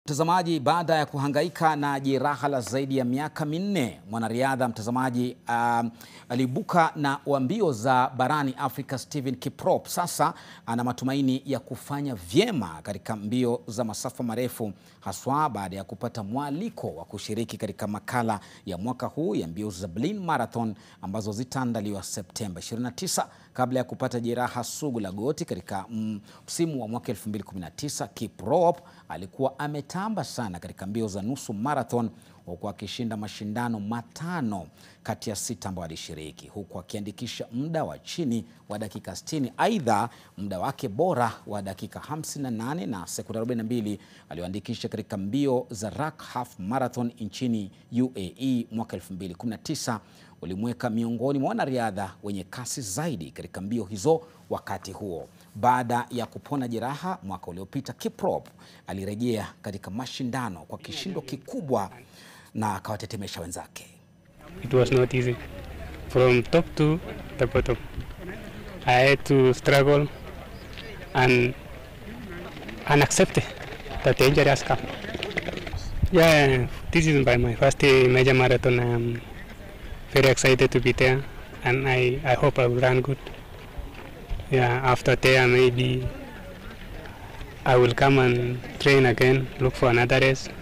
Mtazamaji, baada ya kuhangaika na jeraha la zaidi ya miaka minne, mwanariadha mtazamaji, um, aliibuka na wa mbio za barani Afrika Stephen Kiprop sasa ana matumaini ya kufanya vyema katika mbio za masafa marefu, haswa baada ya kupata mwaliko wa kushiriki katika makala ya mwaka huu ya mbio za Berlin Marathon ambazo zitaandaliwa Septemba 29. Kabla ya kupata jeraha sugu la goti katika msimu wa mwaka 2019, Kiprop alikuwa ametamba sana katika mbio za nusu marathon huku akishinda mashindano matano kati ya sita ambayo alishiriki huku akiandikisha muda wa chini wa dakika 60. Aidha, muda wake bora wa dakika 58 na sekunde 42 alioandikisha katika mbio za Rak Half Marathon nchini UAE mwaka 2019 ulimweka miongoni mwa wanariadha wenye kasi zaidi katika mbio hizo wakati huo. Baada ya kupona jeraha mwaka uliopita, Kiprop alirejea katika mashindano kwa kishindo kikubwa na akawatetemesha wenzake. It was not easy. From top to the bottom. I had to struggle and, and accept that the injury has come. Yeah, this is by my first major marathon. I'm very excited to be there and I, I hope I will run good. Yeah, after there maybe I will come and train again, look for another race